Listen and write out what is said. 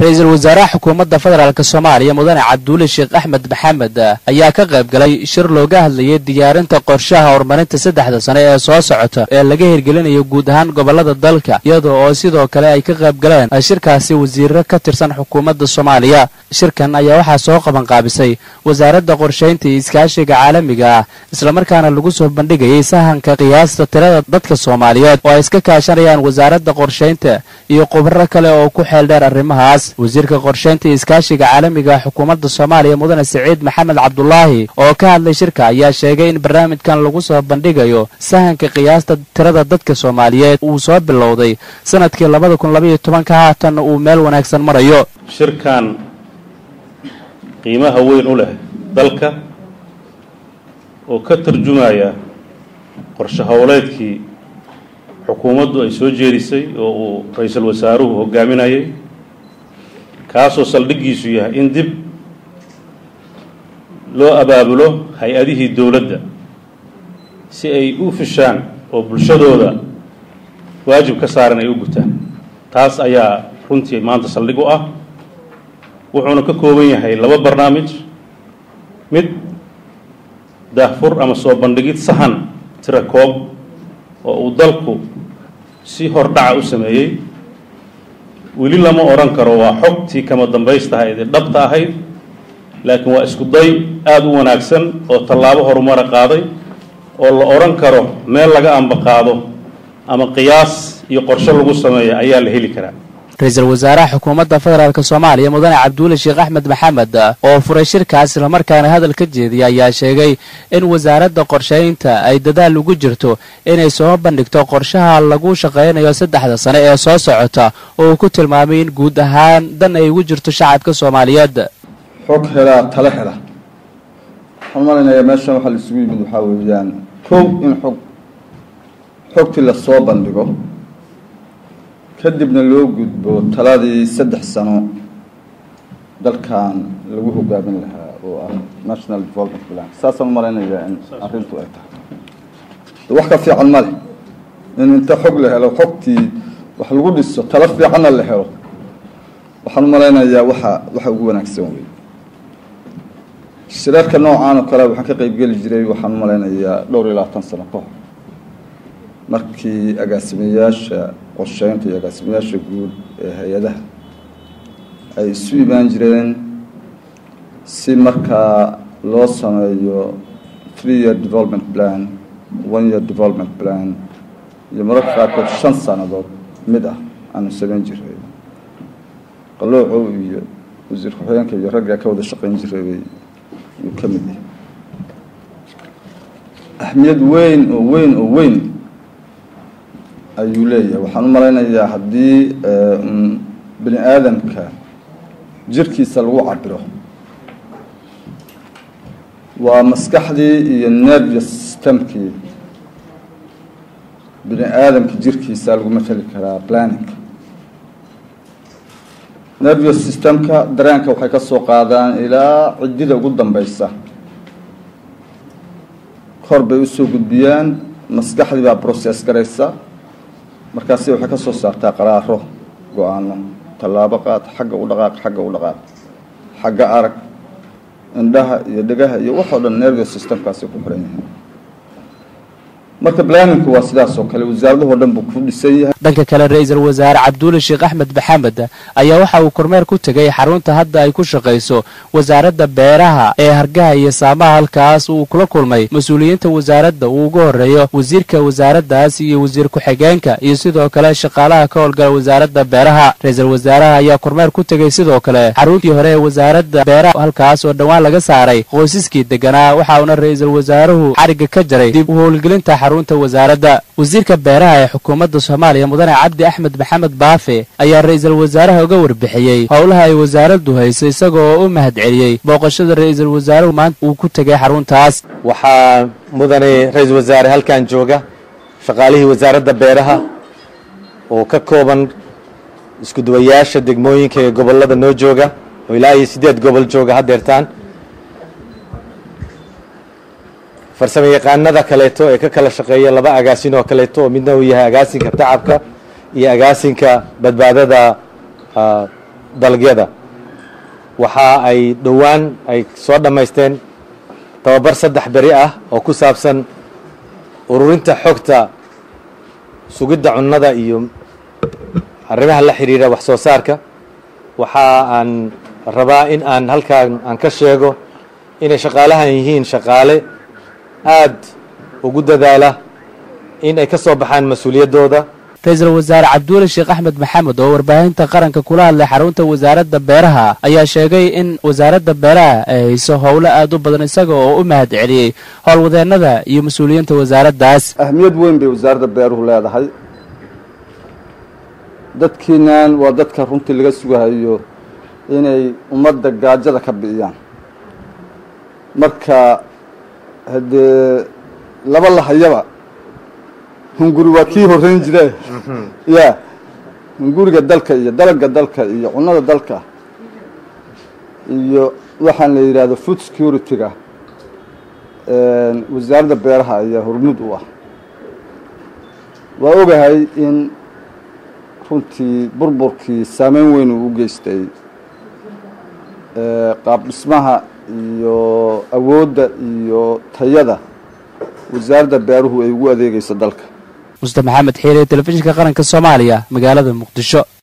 ra-iisul wasaaraha xukuumadda federaalk soomaaliya mudane cabduuli sheekh axmed maxamed ayaa ka qayb galay shir looga hadlayay diyaarinta qorshaha horumarinta saddexda sane ee soo socota ee laga hirgelinayo guud ahaan gobollada dalka iyada oo sidoo kale ay ka qayb galeen shirkaasi wasiiro ka tirsan xukuumadda soomaaliya shirkan ayaa waxaa soo qabanqaabisay wasaaradda qorshaynta iyo iskaashiga caalamiga ah islamarkaana lagu soo bandhigayay sahanka qiyaasta tirada dadka soomaaliyeed oo ay iska kaashanayaan wasaaradda qorshaynta iyo khubaro kale oo ku xeel dheer arrimahaas wasiirka qorshaynta iyo iskaashiga caalamiga xukuumadda soomaaliya mudane siciid maxamed cabdulaahi oo ka hadlay shirka ayaa sheegay in barnaamijkan lagu soo bandhigayo sahanka qiyaasta tirada dadka soomaaliyeed uu soo bilowday sanadkii labada kun labaiyo tobanka haatanna uu meel wanaagsan marayo shirkan qiimaha weyn u leh dalka oo ka tarjumaya qorshe howleedkii xukuumaddu ay soo jeedisay oo uu ra-iisul wasaaruhu hogaaminayay kaasoo saldhiggiisu yahay in dib loo abaabulo hay-adihii dowladda si ay u fishaan oo bulshadooda waajib ka saaran ay u gutaan taas ayaa runtii maanta saldhig u ah wuxuuna ka kooban yahay laba barnaamij mid daahfur ama soo bandhigid sahan tira koob oo uu dalku si hordhaca u sameeyey weli lama odhan karo waa xogtii kama dambaystahayd ee dhabta ahayd laakiin waa isku day aada u wanaagsan oo tallaabo horumara qaaday oo la odhan karo meel laga ambaqaado ama qiyaas iyo qorshe lagu sameeyo ayaa la heli karaa ra-iisul wasaaraha xukuumadda federaalk soomaaliya mudane cabduuli sheekh axmed maxamed oo furay shirkaas islamarkaana hadal ka jeediyay ayaa sheegay in wasaaradda qorshaynta ay dadaal ugu jirto inay soo bandhigto qorshaha lagu shaqaynayo saddexda sane ee soo socota oo uu ku tilmaamay in guud ahaan dan ay ugu jirto shacabka soomaaliyeed xog helaa tale hela waxaan malaynayaa meeshan waxaa la isugu yimid waxaa weeyaan kow in xog xogtii lasoo bandhigo kadibna loo gudbo taladii saddex sano dalkan lagu hogaamin lahaa oo ah national development plan saasaan umalaynayaa in arrintu ay tahay wax ka fiican ma leh in inta xog la helo xogtii wax lagu dhiso talo fiicanna la helo waxaan umalaynayaa waxa waxa ugu wanaagsan wey shirarka noocaan oo kale waxaan ka qeybgeli jiray waxaan umalaynayaa dhowr iyo labaatan sano ka hor markii agaasimayaasha qorsheynta iyo agaasimayaasha guud ee hay-adaha ay isu imaan jireen si markaa loo sameeyo three year development plan one year development plan iyo mararka qaarkood shan sannadood mid ah aanu samayn jiray qaloocow iyo wasiir ku-xigeenka iyo raggaa ka wada shaqayn jiray yuu ka mid yahay ahmiyad weyn oo weyn oo weyn ayuu leeyahay waxaan u malaynayaa haddii bini aadamka jirkiisa lagu cabiro waa maskaxdii iyo nervous systemkii bini aadamka jirkiisa lagu matali karaa planning nervous systemka dareenka waxay ka soo qaadaan ilaa ciddida ugu dambeysa kor bay usoo gudbiyaan maskaxdii baa process garaysa markaasi waxay ka soo saartaa qaraaro go-aano tallaabo qaad xagga u dhaqaaq xagga u dhaqaaq xagga arag indhaha iyo dhegaha iyo waxoo dhan nervous systemkaasi ku xiran yahay marka planinku waa sidaas oo kale wasaaradahoo dhan buu ku dhisan yahay dhanka kale ra-iisul wasaare cabduuli sheekh axmed maxamed ayaa waxa uu kormeer ku tegay xarunta hadda ay ku shaqayso wasaaradda beeraha ee hargaha iyo saamaha halkaas uu kula kulmay mas-uuliyiinta wasaaradda uu ugu horeeyo wasiirka wasaaraddaas iyo wasiir ku-xigeenka iyo sidoo kale shaqaalaha ka howlgala wasaaradda beeraha ra-iisul wasaaraha ayaa kormeer ku tegay sidoo kale xaruntii hore ee wasaaradda beeraha halkaas oo dhowaan laga saaray qoysaskii deganaa waxa uuna ra-iisul wasaaruhu xarigga ka jaray dib u howlgelinta xarunta wasaaradda wasiirka beeraha ee xukuumadda soomaaliya mudane cabdi axmed maxamed baafe ayaa ra-iisul wasaaraha uga warbixiyey howlaha ay wasaaraddu hayso isagoo u mahad celiyey booqashada ra-iisul wasaaruhu maanta uu ku tegay xaruntaas waxaa mudane ra-iisul wasaare halkan jooga shaqaalihii wasaaradda beeraha oo ka kooban isku duwayaasha degmooyinka ee gobollada noo jooga oo ilaa iyo siddeed gobol jooga haddeertaan farsamo yaqaanada kaleeto ee ka kala shaqeeya laba agaasin oo kaleeto oo midna uu yahay agaasinka tacabka iyo agaasinka badbaadada dalagyada waxa ay dhowaan ay soo dhammaysteen tababar saddex beri ah oo ku saabsan ururinta xogta sugidda cunnada iyo arrimaha la xidhiidha wax soo saarka waxa aan rabaa in aan halkaan aan ka sheego inay shaqaalahan yihiin shaqaale aad ugu dadaala in ay ka soo baxaan mas-uuliyaddooda ra-iisul wasaare cabduuli sheekh axmed maxamed oo warbaahinta qaranka kula hadlay xarunta wasaaradda beeraha ayaa sheegay in wasaaradda beeraha ay hayso howlo aad u badan isaga oo u mahad celiyey howlwadeennada iyo mas-uuliyiinta wasaaraddaas ahmiyad weyn bay wasaaradda beeruhu leedahay dadkiinan waa dadka runtii laga sugahayo inay ummadda gaajada ka bi'iyaan marka haddee laba lahayaba hunguri waa kii horreyn jire ya hunguriga dalka iyo dalagga dalka iyo cunnada dalka iyo waxaan la yidhaahdo food security-ga wasaaradda beeraha ayaa hormud u ah waa ogahay in runtii burburkii saameyn weyn uu u geystay qaab dhismaha iyo awoodda iyo tayada wasaaradda beeruhu ay ugu adeegayso dalka muste maxamed xiire telefishinka qaranka soomaaliya magaalada muqdisho